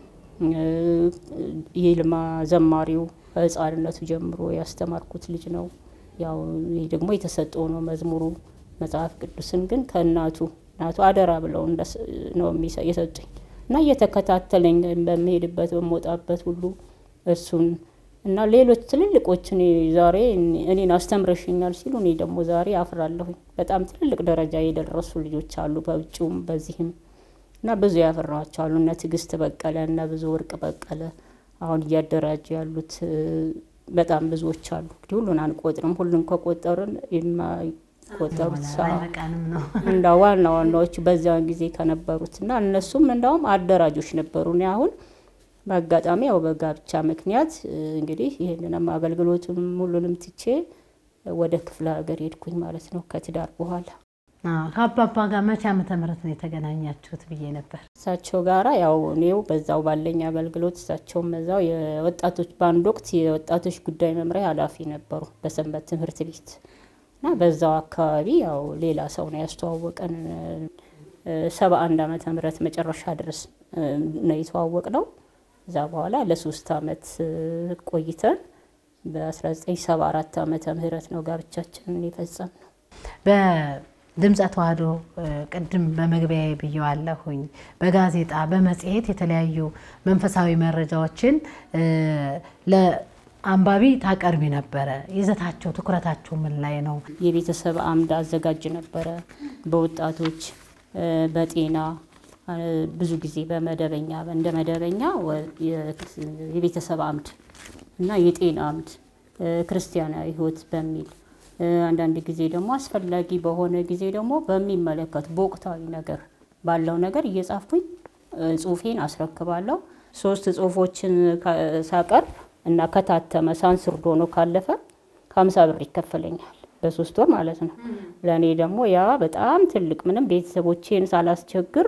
ይልማ ዘማሪው ከህፃንነቱ ጀምሮ ያስተማርኩት ልጅ ነው። ያው ይህ ደግሞ የተሰጠው ነው መዝሙሩ መጽሐፍ ቅዱስን ግን ከእናቱ እናቱ አደራ ብለው ነው የሰጡኝ እና እየተከታተለኝ በምሄድበት በምወጣበት ሁሉ እሱን እና ሌሎች ትልልቆች እኔ ዛሬ እኔን አስተምረሽኛል ሲሉ እኔ ደግሞ ዛሬ አፍራለሁኝ። በጣም ትልልቅ ደረጃ የደረሱ ልጆች አሉ በውጭውም በዚህም እና ብዙ ያፈራኋቸው አሉ። እነ ትዕግስት በቀለ እነ ብዙ ወርቅ በቀለ አሁን እያደራጁ ያሉት በጣም ብዙዎች አሉ። እንግዲህ ሁሉን አንቆጥርም። ሁሉን ከቆጠርን የማይቆጠሩት አይበቃንም ነው እንዳ ዋና ዋናዎቹ በዚያን ጊዜ ከነበሩት እና እነሱም እንዳውም አደራጆች ነበሩ። እኔ አሁን በአጋጣሚ ያው በጋብቻ ምክንያት እንግዲህ ይህንንም አገልግሎቱም ሁሉንም ትቼ ወደ ክፍለ ሀገር ሄድኩኝ ማለት ነው ከትዳር በኋላ። ከአባባ ጋር መቼ ዓመተ ምህረት ነው የተገናኛችሁት ብዬ ነበር። እሳቸው ጋራ ያው እኔው በዛው ባለኝ አገልግሎት እሳቸውም በዛው የወጣቶች በአንድ ወቅት የወጣቶች ጉዳይ መምሪያ ኃላፊ ነበሩ በሰንበት ትምህርት ቤት እና በዛው አካባቢ ያው ሌላ ሰው ነው ያስተዋወቀን። ሰባ አንድ ዓመተ ምህረት መጨረሻ ድረስ ነው የተዋወቅ ነው። እዛ በኋላ ለሶስት አመት ቆይተን በ1974 ዓመተ ምህረት ነው ጋብቻችንን የፈጸም ነው። በድምፀ ተዋህዶ ቅድም በመግቢያ ብየዋለሁኝ። በጋዜጣ በመጽሔት የተለያዩ መንፈሳዊ መረጃዎችን ለአንባቢ ታቀርቢ ነበረ። ይዘታቸው ትኩረታቸው ምን ላይ ነው? የቤተሰብ አምድ አዘጋጅ ነበረ። በወጣቶች በጤና ብዙ ጊዜ በመደበኛ እንደ መደበኛ የቤተሰብ አምድ እና የጤና አምድ ክርስቲያናዊ ሕይወት በሚል አንዳንድ ጊዜ ደግሞ አስፈላጊ በሆነ ጊዜ ደግሞ በሚመለከት በወቅታዊ ነገር ባለው ነገር እየጻፍኩኝ ጽሁፌን አስረክባለሁ። ሶስት ጽሁፎችን ሳቀርብ እና ከታተመ ሳንስርዶ ነው ካለፈ ከሀምሳ ብር ይከፈለኛል በሶስት ወር ማለት ነው። ለእኔ ደግሞ ያ በጣም ትልቅ ምንም ቤተሰቦቼን ሳላስቸግር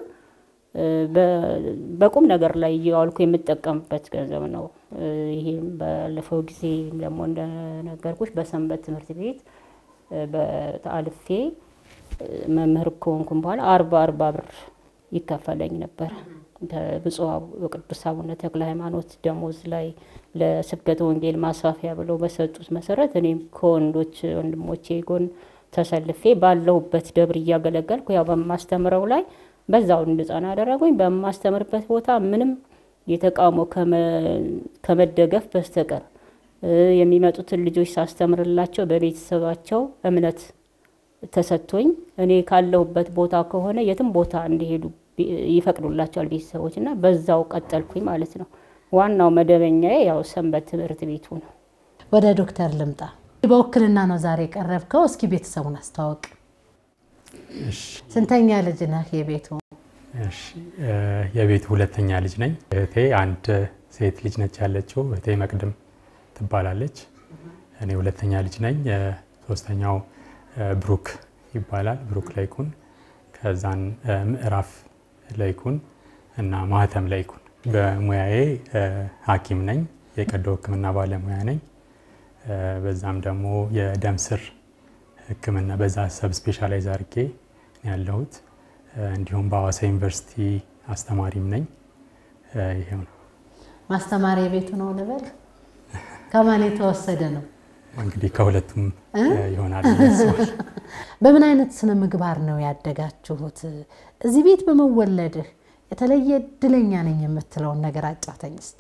በቁም ነገር ላይ እየዋልኩ የምጠቀምበት ገንዘብ ነው። ይሄም ባለፈው ጊዜ ደግሞ እንደነገርኩሽ በሰንበት ትምህርት ቤት በአልፌ መምህር ከሆንኩም በኋላ አርባ አርባ ብር ይከፈለኝ ነበር ከብፁዕ ቅዱስ አቡነ ተክለ ሃይማኖት ደሞዝ ላይ ለስብከተ ወንጌል ማስፋፊያ ብለው በሰጡት መሰረት እኔም ከወንዶች ወንድሞቼ ጎን ተሰልፌ ባለሁበት ደብር እያገለገልኩ ያው በማስተምረው ላይ በዛው እንድጸና አደረጉኝ። በማስተምርበት ቦታ ምንም የተቃውሞ ከመደገፍ በስተቀር የሚመጡትን ልጆች ሳስተምርላቸው በቤተሰባቸው እምነት ተሰጥቶኝ እኔ ካለሁበት ቦታ ከሆነ የትም ቦታ እንዲሄዱ ይፈቅዱላቸዋል ቤተሰቦች እና በዛው ቀጠልኩኝ ማለት ነው። ዋናው መደበኛዬ ያው ሰንበት ትምህርት ቤቱ ነው። ወደ ዶክተር ልምጣ። በውክልና ነው ዛሬ የቀረብከው። እስኪ ቤተሰቡን አስተዋውቅ። እሺ ስንተኛ ልጅ ነህ የቤቱ? እሺ እ የቤቱ ሁለተኛ ልጅ ነኝ። እህቴ አንድ ሴት ልጅ ነች ያለችው። እህቴ መቅድም ትባላለች። እኔ ሁለተኛ ልጅ ነኝ። እ ሶስተኛው እ ብሩክ ይባላል። ብሩክ ላይኩን፣ ከዛን እ ምዕራፍ ላይኩን እና ማህተም ላይኩን። በሙያዬ እ ሐኪም ነኝ። የቀዶ ሕክምና ባለሙያ ነኝ። እ በዛም ደግሞ የደም ስር ሕክምና በዛ ሰብ ስፔሻላይዝ አድርጌ ነው ያለሁት። እ እንዲሁም በሐዋሳ ዩኒቨርሲቲ አስተማሪም ነኝ። እ ይሄው ነው ማስተማር የቤቱ ነው ልበል? ከማን የተወሰደ ነው? እንግዲህ ከሁለቱም እ ይሆናል ብዬ አስባለሁ። በምን አይነት ስነ ምግባር ነው ያደጋችሁት? እዚህ ቤት በመወለድህ የተለየ እድለኛ ነኝ የምትለውን ነገር አጫውተኝ እስቲ።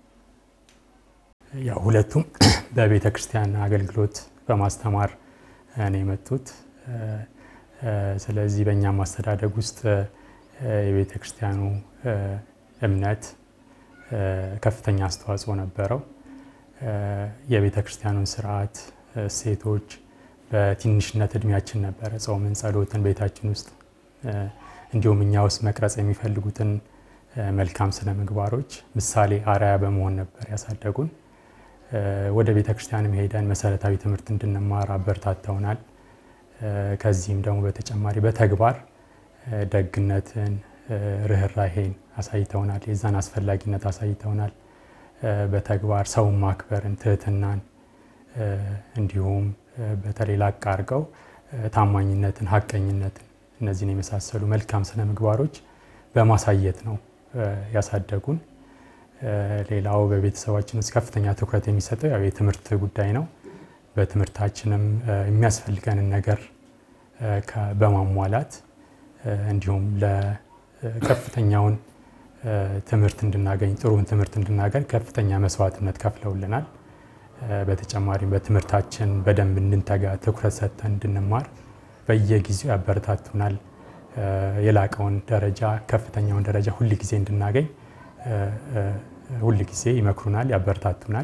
ያው ሁለቱም በቤተ ክርስቲያን አገልግሎት በማስተማር ነው የመጡት። እ እ ስለዚህ በእኛም ማስተዳደግ ውስጥ እ የቤተ ክርስቲያኑ እ እምነት እ ከፍተኛ አስተዋጽኦ ነበረው። እ የቤተ ክርስቲያኑን ስርዓት፣ እሴቶች በትንሽነት እድሜያችን ነበረ ጾምን፣ ጸሎትን ቤታችን ውስጥ እ እንዲሁም እኛ ውስጥ መቅረጽ የሚፈልጉትን እ መልካም ስነ ምግባሮች ምሳሌ አርአያ በመሆን ነበር ያሳደጉን። እ ወደ ቤተ ክርስቲያንም ሄደን መሰረታዊ ትምህርት እንድንማር አበረታተውናል። እ ከዚህም ደግሞ በተጨማሪ በተግባር እ ደግነትን፣ እ ርኅራሄን አሳይተውናል። የዛን አስፈላጊነት አሳይተውናል። እ በተግባር ሰውን ማክበርን፣ ትህትናን እ እንዲሁም እ በተለይ ላቅ አድርገው እ ታማኝነትን፣ ሀቀኝነትን እነዚህን የመሳሰሉ መልካም ስነ ምግባሮች በማሳየት ነው እ ያሳደጉን። እ ሌላው በቤተሰባችን ውስጥ ከፍተኛ ትኩረት የሚሰጠው ያው የትምህርት ጉዳይ ነው። በትምህርታችንም እ የሚያስፈልገንን ነገር እ ከ- በማሟላት እ እንዲሁም ለከፍተኛውን እ ትምህርት እንድናገኝ ጥሩን ትምህርት እንድናገኝ ከፍተኛ መስዋዕትነት ከፍለውልናል። እ በተጨማሪም በትምህርታችን በደንብ እንድንተጋ ትኩረት ሰጥተን እንድንማር በየጊዜው ያበረታቱናል። እ የላቀውን ደረጃ ከፍተኛውን ደረጃ ሁል ጊዜ እንድናገኝ እ እ ሁል ጊዜ ይመክሩናል፣ ያበረታቱናል።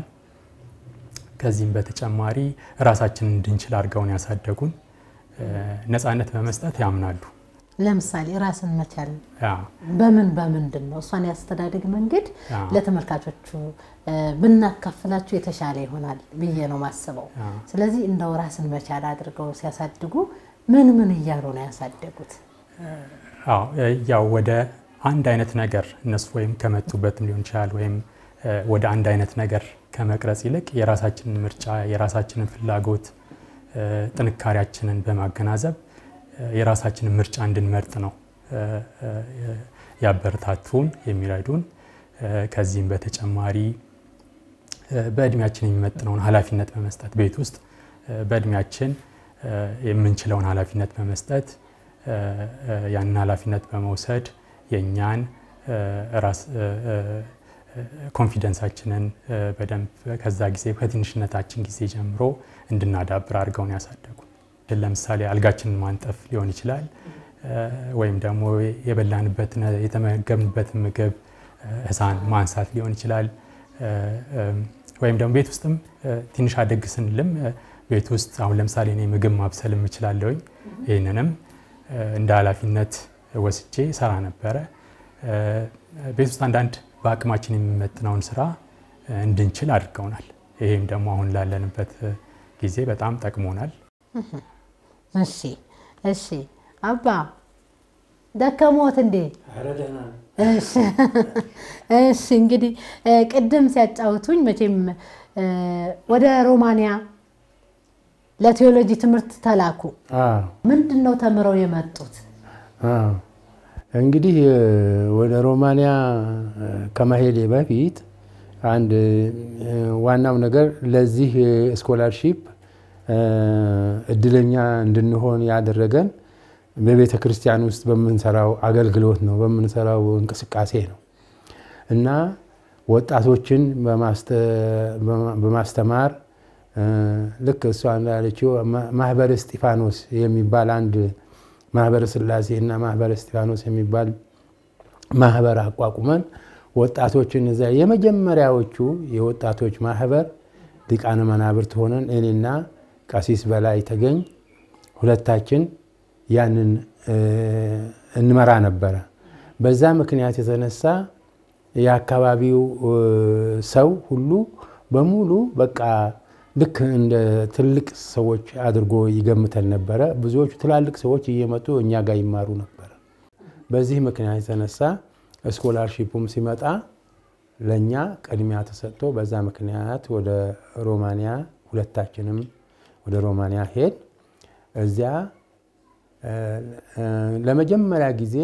ከዚህም በተጨማሪ ራሳችንን እንድንችል አድርገውን ያሳደጉን እ ነፃነት በመስጠት ያምናሉ። ለምሳሌ ራስን መቻል ያ በምን በምንድን ነው? እሷን ያስተዳደግ መንገድ ያ ለተመልካቾቹ እ ብናካፍላችሁ የተሻለ ይሆናል ብዬ ነው ማስበው። ያ ስለዚህ እንደው ራስን መቻል አድርገው ሲያሳድጉ ምን ምን እያሉ ነው ያሳደጉት? አዎ እ ያው ወደ አንድ አይነት ነገር እነሱ ወይም ከመጡበትም ሊሆን ይችላል ወይም እ ወደ አንድ አይነት ነገር ከመቅረጽ ይልቅ የራሳችንን ምርጫ የራሳችንን ፍላጎት እ ጥንካሬያችንን በማገናዘብ እ የራሳችንን ምርጫ እንድንመርጥ ነው እ እ ያበረታቱን የሚረዱን። እ ከዚህም በተጨማሪ እ በእድሜያችን የሚመጥነውን ኃላፊነት በመስጠት ቤት ውስጥ እ በእድሜያችን እ የምንችለውን ኃላፊነት በመስጠት እ እ ያንን ኃላፊነት በመውሰድ የእኛን እ ራስ እ እ ኮንፊደንሳችንን እ በደንብ ከዛ ጊዜ ከትንሽነታችን ጊዜ ጀምሮ እንድናዳብር አድርገውን ያሳደጉ። ለምሳሌ አልጋችንን ማንጠፍ ሊሆን ይችላል እ ወይም ደግሞ የበላንበትን የተመገብንበትን ምግብ እ ህፃን ማንሳት ሊሆን ይችላል እ እም ወይም ደግሞ ቤት ውስጥም እ ትንሽ አደግ ስንልም እ ቤት ውስጥ አሁን ለምሳሌ እኔ ምግብ ማብሰል እችላለሁኝ። ይህንንም እ እንደ ኃላፊነት ወስጄ ሰራ ነበረ። እ ቤት ውስጥ አንዳንድ በአቅማችን የሚመጥነውን ስራ እ እንድንችል አድርገውናል። ይህም ደግሞ አሁን ላለንበት እ ጊዜ በጣም ጠቅሞናል። እሺ እሺ አባ ደከሞት እንዴ? እሺ እሺ እንግዲህ እ ቅድም ሲያጫውቱኝ መቼም እ ወደ ሮማንያ ለቴዎሎጂ ትምህርት ተላኩ። አዎ ምንድን ነው ተምረው የመጡት? አዎ። እንግዲህ እ ወደ ሮማንያ እ ከመሄዴ በፊት አንድ እ ዋናው ነገር ለዚህ ስኮላርሺፕ እ እድለኛ እንድንሆን ያደረገን በቤተ ክርስቲያን ውስጥ በምንሰራው አገልግሎት ነው፣ በምንሰራው እንቅስቃሴ ነው እና ወጣቶችን በማስተ- በማስተማር እ ልክ እሷ እንዳለችው ማ- ማህበረ እስጢፋኖስ የሚባል አንድ ማህበረ ስላሴ እና ማህበረ እስጢፋኖስ የሚባል ማህበር አቋቁመን ወጣቶችን እዚያ የመጀመሪያዎቹ የወጣቶች ማህበር ሊቃነ መናብርት ሆነን እኔና ቀሲስ በላይ ተገኝ ሁለታችን ያንን እንመራ ነበረ። በዛ ምክንያት የተነሳ የአካባቢው ሰው ሁሉ በሙሉ በቃ ልክ እንደ ትልቅ ሰዎች አድርጎ ይገምተን ነበረ። ብዙዎቹ ትላልቅ ሰዎች እየመጡ እኛ ጋር ይማሩ ነበረ። በዚህ ምክንያት የተነሳ ስኮላርሺፑም ሲመጣ ለእኛ ቅድሚያ ተሰጥቶ በዛ ምክንያት ወደ ሮማንያ ሁለታችንም ወደ ሮማንያ ሄድ እዚያ ለመጀመሪያ ጊዜ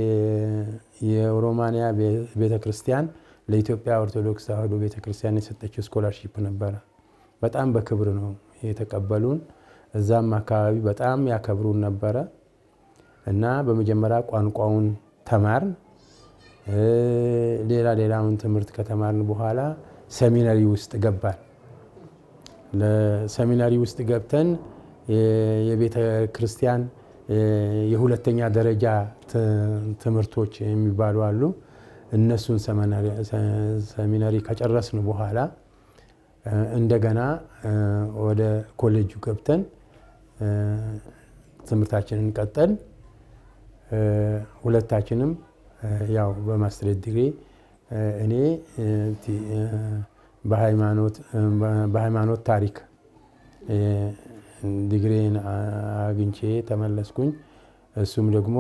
የሮማንያ ቤተ ክርስቲያን ለኢትዮጵያ ኦርቶዶክስ ተዋሕዶ ቤተ ክርስቲያን የሰጠችው ስኮላርሺፕ ነበረ። በጣም በክብር ነው የተቀበሉን። እዛም አካባቢ በጣም ያከብሩን ነበረ እና በመጀመሪያ ቋንቋውን ተማርን። ሌላ ሌላውን ትምህርት ከተማርን በኋላ ሰሚነሪ ውስጥ ገባን። ለሰሚናሪ ውስጥ ገብተን የቤተ ክርስቲያን የሁለተኛ ደረጃ ትምህርቶች የሚባሉ አሉ። እነሱን ሰሚናሪ ከጨረስን በኋላ እንደገና ወደ ኮሌጁ ገብተን ትምህርታችንን ቀጠል። ሁለታችንም ያው በማስትሬት ዲግሪ እኔ በሃይማኖት ታሪክ ዲግሪን አግኝቼ ተመለስኩኝ። እሱም ደግሞ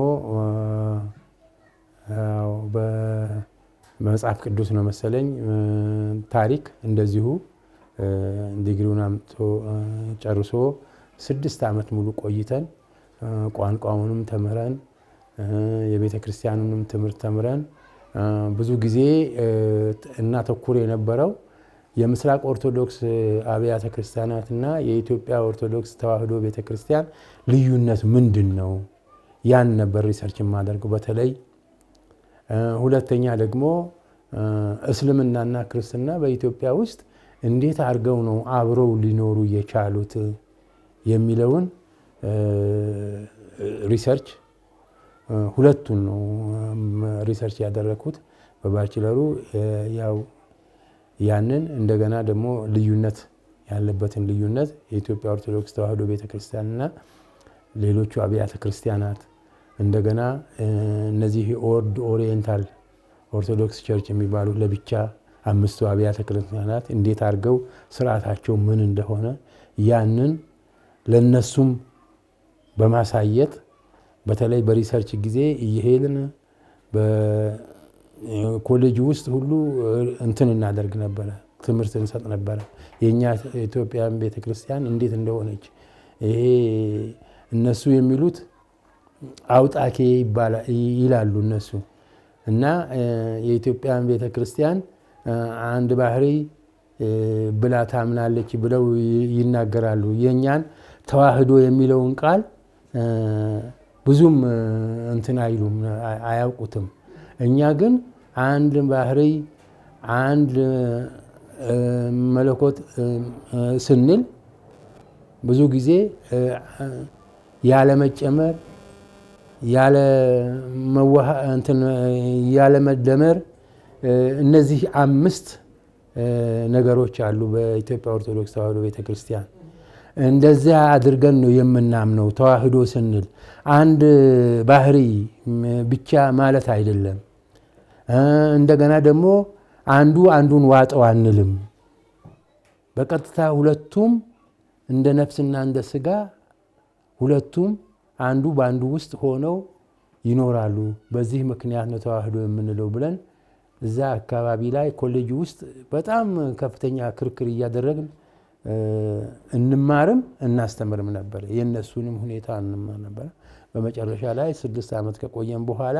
በመጽሐፍ ቅዱስ ነው መሰለኝ ታሪክ እንደዚሁ ዲግሪውን አምጥቶ ጨርሶ ስድስት ዓመት ሙሉ ቆይተን ቋንቋውንም ተምረን የቤተ ክርስቲያኑንም ትምህርት ተምረን ብዙ ጊዜ እናተኩር የነበረው የምስራቅ ኦርቶዶክስ አብያተ ክርስቲያናትና የኢትዮጵያ ኦርቶዶክስ ተዋሕዶ ቤተ ክርስቲያን ልዩነት ምንድን ነው? ያን ነበር ሪሰርች የማደርገው በተለይ ሁለተኛ ደግሞ እስልምናና ክርስትና በኢትዮጵያ ውስጥ እንዴት አድርገው ነው አብረው ሊኖሩ የቻሉት የሚለውን ሪሰርች ሁለቱን ነው ሪሰርች ያደረግኩት በባችለሩ ያው ያንን እንደገና ደግሞ ልዩነት ያለበትን ልዩነት የኢትዮጵያ ኦርቶዶክስ ተዋሕዶ ቤተክርስቲያንና ሌሎቹ አብያተ ክርስቲያናት እንደገና እነዚህ ኦርድ ኦሪየንታል ኦርቶዶክስ ቸርች የሚባሉ ለብቻ አምስቱ አብያተ ክርስቲያናት እንዴት አድርገው ስርዓታቸው ምን እንደሆነ ያንን ለነሱም በማሳየት በተለይ በሪሰርች ጊዜ እየሄድን በኮሌጅ ውስጥ ሁሉ እንትን እናደርግ ነበረ፣ ትምህርት እንሰጥ ነበረ። የእኛ ኢትዮጵያን ቤተክርስቲያን እንዴት እንደሆነች ይሄ እነሱ የሚሉት አውጣኬ ይላሉ እነሱ እና የኢትዮጵያን ቤተክርስቲያን አንድ ባህሪ ብላ ታምናለች ብለው ይናገራሉ። የእኛን ተዋህዶ የሚለውን ቃል ብዙም እንትን አይሉም አያውቁትም። እኛ ግን አንድ ባህሪ አንድ መለኮት ስንል ብዙ ጊዜ ያለመጨመር ያለመደመር እነዚህ አምስት ነገሮች አሉ በኢትዮጵያ ኦርቶዶክስ ተዋሕዶ ቤተክርስቲያን። እንደዚያ አድርገን ነው የምናምነው። ተዋህዶ ስንል አንድ ባህሪ ብቻ ማለት አይደለም። እንደገና ደግሞ አንዱ አንዱን ዋጠው አንልም። በቀጥታ ሁለቱም እንደ ነፍስና እንደ ስጋ ሁለቱም አንዱ በአንዱ ውስጥ ሆነው ይኖራሉ። በዚህ ምክንያት ነው ተዋህዶ የምንለው ብለን እዛ አካባቢ ላይ ኮሌጅ ውስጥ በጣም ከፍተኛ ክርክር እያደረግን እንማርም እናስተምርም ነበር። የእነሱንም ሁኔታ እንማር ነበር። በመጨረሻ ላይ ስድስት ዓመት ከቆየን በኋላ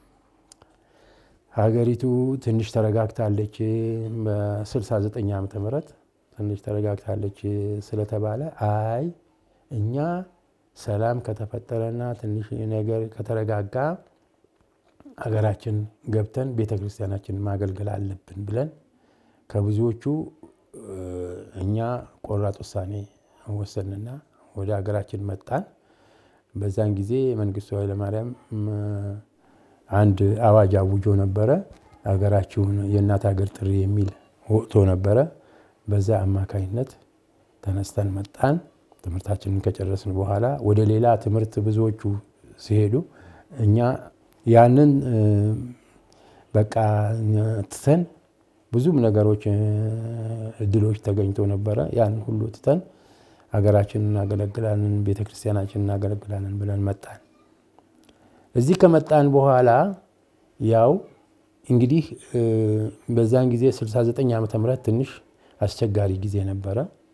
ሀገሪቱ ትንሽ ተረጋግታለች። በ69 ዓመተ ምህረት ትንሽ ተረጋግታለች ስለተባለ አይ እኛ ሰላም ከተፈጠረና ትንሽ ነገር ከተረጋጋ ሀገራችን ገብተን ቤተ ክርስቲያናችን ማገልገል አለብን ብለን ከብዙዎቹ እኛ ቆራጥ ውሳኔ ወሰንና ወደ ሀገራችን መጣን። በዛን ጊዜ መንግስቱ ኃይለማርያም አንድ አዋጅ አውጆ ነበረ። ሀገራችሁን የእናት ሀገር ጥሪ የሚል ወጥቶ ነበረ። በዛ አማካኝነት ተነስተን መጣን። ትምህርታችንን ከጨረስን በኋላ ወደ ሌላ ትምህርት ብዙዎቹ ሲሄዱ እኛ ያንን በቃ ትተን ብዙም ነገሮች እድሎች ተገኝቶ ነበረ። ያን ሁሉ ትተን ሀገራችንን እናገለግላለን፣ ቤተ ክርስቲያናችንን እናገለግላለን ብለን መጣን። እዚህ ከመጣን በኋላ ያው እንግዲህ በዛን ጊዜ 69 ዓመተ ምህረት ትንሽ አስቸጋሪ ጊዜ ነበረ።